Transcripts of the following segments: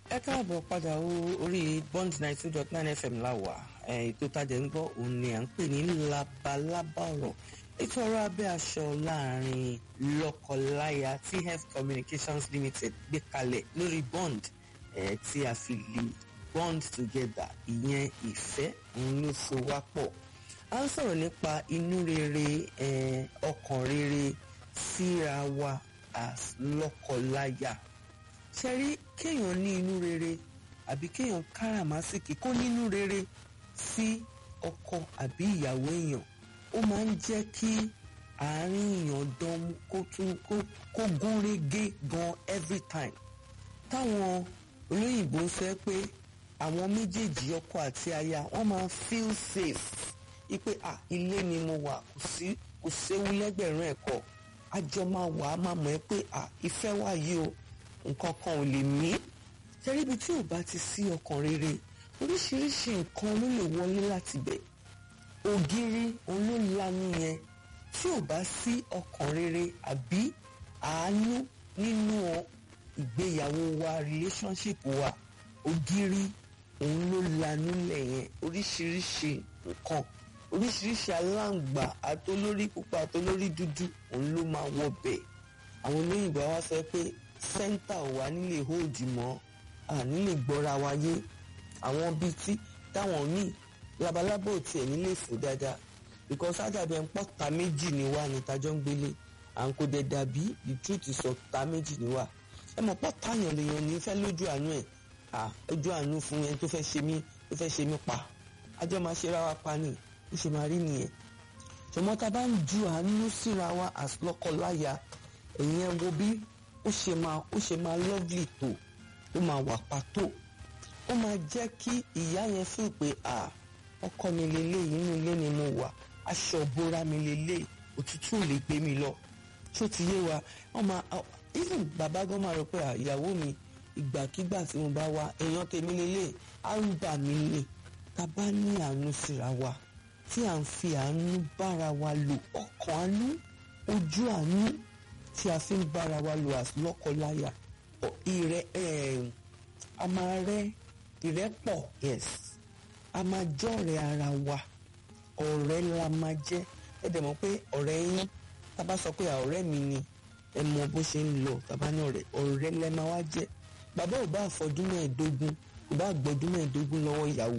ẹ káàbọ̀ padà o orí bond ninety two dot nine fm láwà ètò tajẹ̀ ń gbọ́ òun ni à ń pè ní labalábá ọ̀rọ̀ ètò ọ̀rọ̀ abẹ́ aṣọ láàrin lọ́kọláya tf communications limited gbé kalẹ̀ lórí bond eh, tí a fi lè bond together ìyẹn ìfẹ́ òun ló so wá pọ̀ a ń sọ̀rọ̀ nípa inú rere eh, ọkàn rere síra wa as lọ́kọláya ṣe rí kéèyàn ní inú rere àbí kéèyàn káràmásìkì kó nínú rere sí ọkọ àbí ìyàwó èèyàn ó máa ń jẹ́ kí àárín èèyàn dán kó tún kó gún régé gan every time táwọn olóyìnbó ń fẹ́ pé àwọn méjèèjì ọkọ àti aya wọ́n máa feel safe ipe ah ilé ni mo wà kò sí kò séwu lẹ́gbẹ̀rún ẹ̀kọ́ àjọ máa wà á máa mọ̀ ẹ́ pé ah ìfẹ́ wà yìí o nǹkan kan ò lè mí tẹ́ríbi tí ò bá ti sí ọkàn rere oríṣiríṣi nǹkan ló lè wọlé láti bẹ̀ ògiri òun ló lanu yẹn tí ò bá sí ọkàn rere àbí àánú nínú ìgbéyàwó wa relationship wa ògiri òun ló lanu lẹ̀ yẹn oríṣiríṣi nǹkan oríṣiríṣi aláǹgbà àtolórí pupa àtolórí dúdú òun ló máa wọ bẹ̀ àwọn olóyìnbó wa sọ pé sẹ́ńtà ò wá nílé hold mọ́ àní lè gbọ́ra wáyé àwọn bíi tí táwọn míì labalábò tiẹ̀ nílé fò dáadáa because ádàbẹ̀ ń pọ̀ ta méjì ní wá ní tajọ́ ń gbélé à ń kó dẹ̀ dàbí the truth sọ ta méjì ní wá ẹ mọ̀ pọ̀ táyàn lèèyàn ní fẹ́ lójú àánú ẹ̀ à ojú àánú fún yẹn tó fẹ́ ṣe mí tó fẹ́ ṣe mí pa ajọ́ máa ṣe ra wa pa ni ó ṣe máa rí nìyẹn ṣùgbọ́n tá a bá ń ju àánú síra wa as lọ́kọ-láya ẹ̀yìn ẹ̀ wo bí ó ṣe máa ó ṣe máa lovely tó ó máa wà pàtó ó máa jẹ́ kí ìyá yẹn fún pé à ọkọ mi lélẹ̀ inú ilé ni mo wà aṣọ ìbora mi lélẹ̀ òtútù ò lè gbé mi lọ tó ti yé wa wọ́n máa even bàbá gan máa rò pé ìyàwó mi ìgbàkigbà tí mo bá wá èèyàn tèmi lélẹ̀ á ń bà mí lè tá a bá ní àánú síra wa tí à ń fi àánú bára wa lò ọkàn àánú ojú àánú tí a fi ń bára wa lò as lọ́kọláya ìrẹ́ a máa rẹ́ ìrẹ́pọ̀ yes a máa jọ́rẹ̀ ara wa ọ̀rẹ́ la máa jẹ́ ẹ dẹ̀ mọ̀ pé ọ̀rẹ́ yín tá a bá sọ pé ọ̀rẹ́ mi ni ẹ mọ bó ṣe ń lọ tá a bá ní ọ̀rẹ́ ọ̀rẹ́ lẹ máa wá jẹ́ bàbá ò bá àfọdún mẹ́ẹ̀ẹ́dógún kò bá gbọ́dún mẹ́ẹ̀ẹ́dógún lọ́wọ́ ìyàwó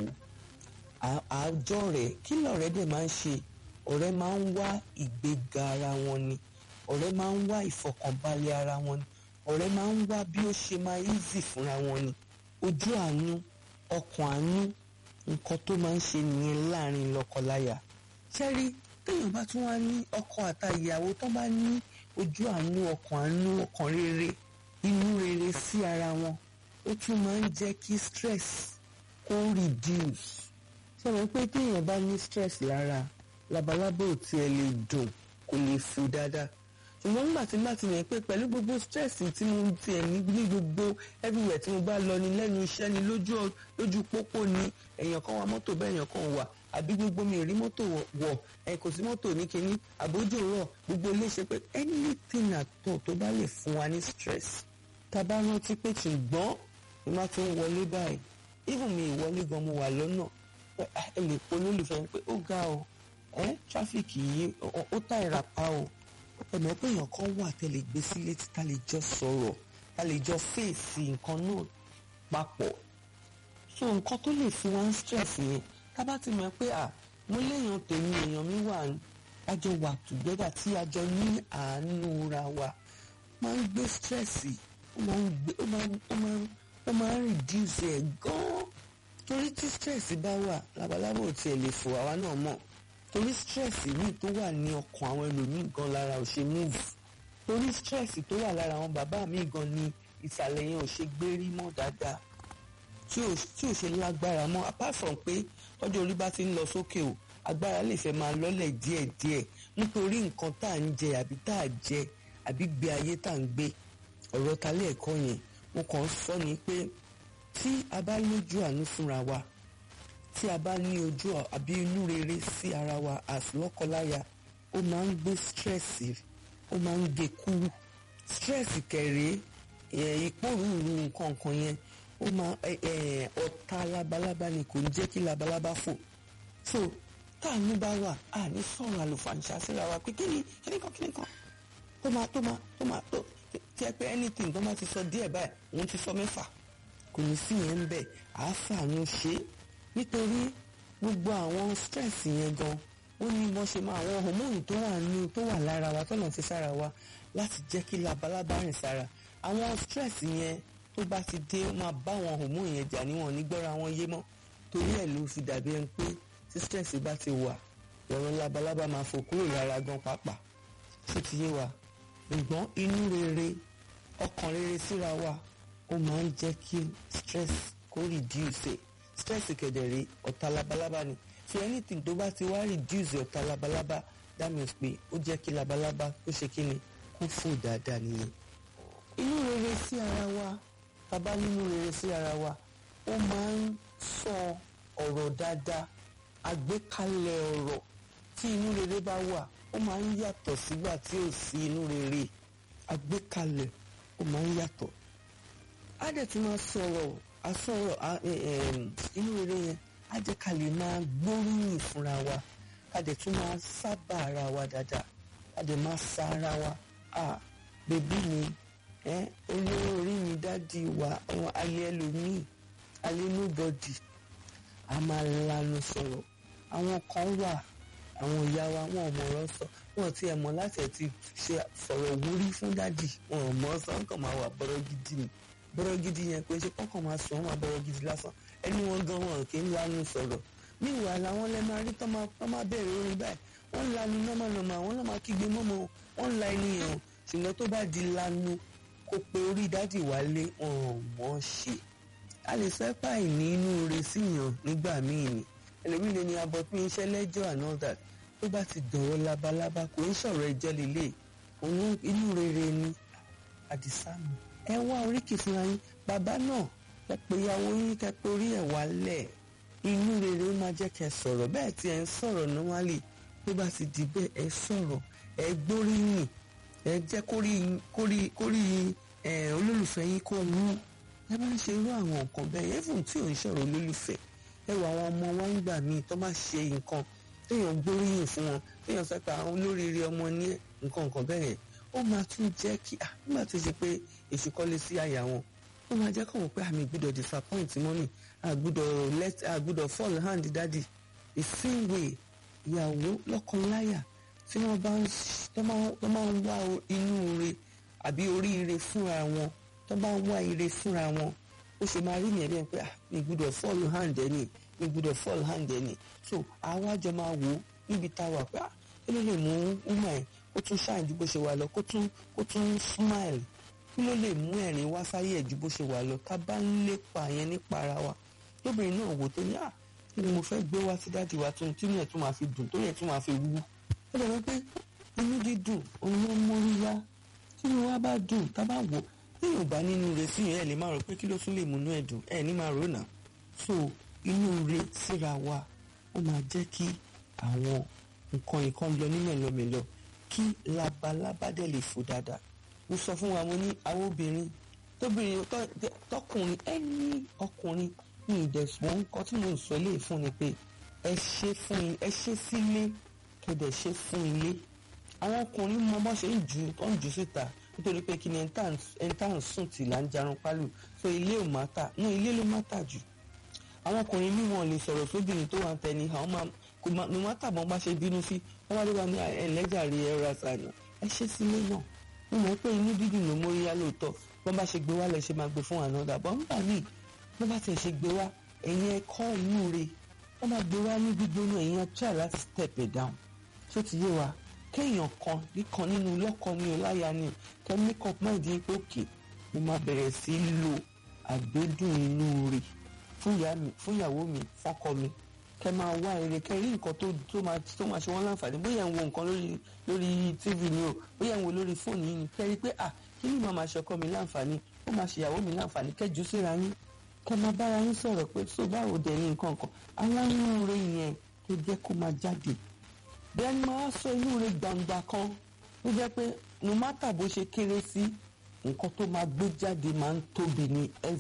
àjọ rẹ̀ kí lọ̀rẹ́ dẹ̀ máa ń ṣe ọ̀rẹ́ máa ń wá ìgbéga ara wọn ni ọ̀rẹ́ máa ń wá ìfọkànbalẹ̀ ara wọn ni ọ̀rẹ́ máa ń wá bí ó ṣe máa easy fúnra wọn ni ojú àánú ọkàn àánú nǹkan tó máa ń ṣe nìyẹn láàrin lọ́kọláya ṣẹ́rí téèyàn bá tún wá ní ọkọ àtàyàwó tó bá ní ojú àánú ọkàn àánú ọkàn rere inú rere sí ara wọn ó tún máa ń jẹ́ kí stress kó reduce ṣe mọ̀ pé téèyàn bá ní stress lára labalábá ò tiẹ̀ lè dùn kò lè fò dáadáa ṣùgbọ́n nígbà tí bá ti mọ̀ pé pẹ̀lú gbogbo stress tí mo ti ẹ̀ ní ní gbogbo everywhere tí mo bá lọ ní lẹ́nu iṣẹ́ ni lójú lójú pópó ni èèyàn kan wa mọ́tò bẹ́ẹ̀ èèyàn kan wà àbí gbogbo mi ò rí mọ́tò wọ̀ ẹ̀ kò sí mọ́tò ní kinní àbójú rọ̀ gbogbo ilé ṣe pé anything àtọ̀ tó bá lè fún wa ní stress tá a bá rántí pé ṣùgbọ́n mo máa ti ń wọlé báyìí even mi ìwọlé gan mo wà lọ́nà ẹ lè polólùfẹ́ pé ó ga o ẹ tráfíkì yìí ó tà ìràpá o ẹ̀mọ́ pé èèyàn kan wà tẹ́lẹ̀ gbé sílé tí ká lè jọ sọ̀rọ̀ ká lè jọ fèsì nǹkan náà papọ̀ so nǹkan tó lè fi wá ń stress yẹn ká bá ti mọ̀ pé à mo léèyàn tèmi èèyàn mi wà àjọ wà together tí àjọ ní àánú ra wa máa ń gbé stress ó máa ń gbé ó máa ń ó máa ń ó máa ń reduce ẹ̀ gan-an torí tí stress bá wà labalábò tiẹ̀ lè fò àwa náà mọ̀ torí stress yìí tó wà ní ọkàn àwọn ẹlòmíì gan lára ò ṣe move torí stress tó wà lára àwọn bàbá mi gan ni ìsàlẹ̀ yẹn ò ṣe gbérí mọ́ dáadáa tí ò tí ò ṣe lágbára mọ́ apart from pé ọjọ́ orí bá ti ń lọ sókè o agbára lè fẹ́ máa lọ́lẹ̀ díẹ̀díẹ̀ nítorí nǹkan tá à ń jẹ àbí tá à jẹ àbí gbé ayé tá à ń gbé ọ̀rọ̀ talẹ́ ẹ̀kọ́ yẹn mo kàn ń sọ ni pé tí a bá lójú àánú fúnra wa tí a bá ní ojú àbí inú rere sí ara wa as lọ́kọláya ó máa ń gbé stress ó máa ń gé kúrú stress kẹrẹ ìpòrúurú nǹkan kan yẹn ó máa ọ̀tá labalábá ni kò ní jẹ́ kí labalábá fò so táàánú bá wà á ní sọ̀rọ̀ àlùfàǹṣà síra wa pé kíni kíni kan kíni kan tó máa tó máa tó máa tó tí ẹ pé anything tó máa ti sọ díẹ̀ báyìí òun ti sọ mẹ́fà kò ní sí yẹn ń bẹ̀ àáfààní ṣe é nítorí gbogbo àwọn stress yẹn gan ó ní bọ́n ṣe máa àwọn hormone tó wà ní tó wà lára wa tọ́nà fi sára wa láti jẹ́ kí labalábá rìn sára àwọn stress yẹn tó bá ti dé ó máa bá àwọn hormone yẹn jà níwọ̀n nígbọ́ra wọn yé mọ́ torí ẹ̀ ló fi dàbí ẹni pé tí stress bá ti wà ọ̀rọ̀ labalábá máa fò kúrò lára gan pàápàá ṣé ti yé wa ṣùgbọ́n inú rere ọkàn rere síra wa ó máa ń jẹ́ kí stress kó reduce stress kẹ̀dẹ̀rẹ̀ ọ̀tá labalábá ni so anything tó bá ti wá reduce ọ̀tá labalábá that means pé ó jẹ́ kí labalábá kó ṣe kí ni kó fò dáadáa nìyẹn. inú rere sí ara wa bàbá nínú rere sí ara wa ó máa ń sọ ọ̀rọ̀ dáadáa àgbékalẹ̀ ọ̀rọ̀ tí inú rere bá wà ó máa ń yàtọ̀ sígbà tí ò sí inú rere àgbékalẹ̀ ó máa ń yàtọ̀ á dẹ̀ tún máa sọ̀rọ̀ àsọ̀rọ̀ inú rere yẹn á jẹ́ ká lè máa gbóríyìn fúnra wa ká dẹ̀ tún máa sábà ara wa dáadáa ká dẹ̀ máa sa ara wa à bèbí mi olówó orí mi dádì wa alẹ́ ẹlòmíì alẹ́ nobody a máa lanu sọ̀rọ̀ àwọn kan wà àwọn ìyá wa wọn ò mọ̀rọ̀ sọ wọn ti ẹ̀ mọ̀ láti ẹ̀ ti ṣe sọ̀rọ̀ wúrí fún dádì wọn ò mọ̀ sọ nǹkan máa wà bọ́rọ̀ gidi ni bọ́rọ̀ gidi yẹn pé ṣe kọ́kàn máa sọ wọn bọ́rọ̀ gidi lásán ẹni wọn gan wọn kì í lanu sọ̀rọ̀ ní ìwà làwọn lẹ́ máa rí tán máa bẹ̀rẹ̀ orin báyìí wọ́n ń lanu nọ́mọ̀nọ́mọ̀ àwọn náà máa kígbe mọ́mọ́ wọ́n ń la ẹni yẹn o ṣùgbọ́n tó bá di lanu kó pe orí dádì wálé wọn ò mọ̀ ṣe a lè sọ ẹ́pà ìní inú re síyàn nígbà míì ni ẹlòmíì lè ní abọ́pín iṣẹ́ lẹ́jọ́ and all that tó bá ti dọ̀rọ̀ labalábá kò ń sọ̀rọ̀ ẹjọ́ lélẹ̀ òun inú rere ni àdìsá mi ẹ wá oríkì fúnra yín bàbá náà ẹ pé ìyàwó yín kẹ pé orí ẹ̀ wálẹ̀ inú rere ó máa jẹ́ kẹ́ sọ̀rọ̀ bẹ́ẹ̀ tí ẹ ń sọ̀rọ̀ normally tó bá ti di bẹ́ẹ̀ ẹ sọ̀rọ̀ ẹ gbóríyìn ẹ jẹ́ kórí olólùfẹ́ yín kó wú ẹ bá ń ṣe irú àwọn nǹkan bẹ́ẹ̀ yẹn fún tí ò ń sọ̀rọ̀ olólùfẹ́ ẹ wọ àwọn ọmọ wa ń gbà míì tó bá ṣe nǹkan téèyàn gbóríyìn fún wọn téèyàn sọ pé àwọn olóríire ọmọ ní nǹkan nǹkan bẹ́ẹ̀ yẹn ó máa tún jẹ́ kí nígbà tó ṣe pé èṣù kọ́lé sí àyà wọn ó máa jẹ́ kọ́ wọn pé àmì gbọ́dọ̀ disappoint mọ́mì àgbọ́dọ̀ let àgbọ́dọ̀ fall hand daddy the same way ìyàwó lọ́kọláya tí wọ́n bá ń wá inú re àbí oríire fúnra wọn tó bá ń wá ire fúnra wọn ó ṣe máa rí nìyẹn bẹ́ẹ̀ pé mi gbọ́dọ̀ fall hand ẹni mi gbọ́dọ̀ fall hand ẹni so àwa jọ máa wò ó níbi tá a wà pé kí ló lè mú woman ẹ̀ kó tún ṣáà ju bó ṣe wà lọ kó tún kó tún smile kí ló lè mú ẹ̀rín wá sáyé ẹ̀ ju bó ṣe wà lọ ká bá ń lépa yẹn nípa ara wa lóbìnrin náà wò tó ní à kí ni mo fẹ́ gbé wá sí dáàdi wa tún tí yẹn tún máa fi dùn tó yẹn tún máa fi wú ó dẹ̀ wọ́n pé inú dídùn òun ló ń mórí yá tí inú wa bá dùn tá bá wò téèyàn bá nínú rẹ̀ sí yẹn ẹ lè máa rò pé kí ló tún lè múnú ẹ dùn ẹ ní máa rò náà so inú rẹ̀ síra wa ó máa jẹ́ kí àwọn nǹkan nǹkan lọ ní mẹ́lọmẹ́lọ kí labalábá dẹ̀ lè fò dáadáa mo sọ fún wa mo ní àwọn obìnrin tóbìnrin tọkùnrin ẹni ọkùnrin ní ìdẹ̀sùn nǹkan tí mo ń sọ lè fún ni pé ẹ ṣe fún ẹ ṣe sílé kẹdẹ̀ ṣe fún ilé àwọn ọkùnrin mọ bọ́ ṣe ń ju tó ń jù síta nítorí pé kí ni ẹni tá à ń sùn tì là ń jarun pálù so ilé ò má tà ní ilé ló má tà jù àwọn ọkùnrin ní wọn lè sọ̀rọ̀ sóbìnrin tó wà ń tẹni àwọn máa kò má ní wọn tàbọn bá ṣe bínú sí wọn wá ló wà ní ẹlẹ́jàre ẹ̀rọ àṣàyàn ẹ ṣe sílé náà mo mọ̀ pé inú dídùn ló mórí yá lóòótọ́ bọ́n bá ṣe gbé wá lẹ̀ ṣe máa gbé fún àná dàbọ̀ ń bà mí bọ́n bá tiẹ̀ ṣe gbé wá ẹ̀yin ẹ̀kọ́ inú re wọ́n máa gbé wá ní gbígbóná ẹ̀yin try láti step it down tó ti yé wa kéèyàn kan nìkan nínú lọ́kọ ni o láya ni o kẹ́ make up mind yín pé òkè mo máa bẹ̀rẹ̀ sí í lo àgbédùn inú re fún ìyàwó mi fọ́kọ mi kẹ́ máa wá eré kẹ́ rí nǹkan tó tó máa tó máa ṣe wọ́n láǹfààní bóyá ẹ̀ ń wo nǹkan lórí lórí tv ni o bóyá ẹ̀ ń wo lórí fóònù yìí ni kẹ́ rí pé à kí ni màá máa ṣọkọ mi láǹfààní ó máa ṣe ìyàwó mi láǹfààní kẹ́jú síra yín kẹ́ máa bára yín sọ̀rọ̀ pé tó báwo dẹ̀ ní nǹkan kan àwọn inú rẹ yẹn tó jẹ́ kó máa jáde bẹ́ẹ̀ ni máa sọ inú rẹ gbangba kan tó jẹ́ pé no matter bó ṣe kéré sí nǹkan tó máa gbé jáde máa ń tóbi ní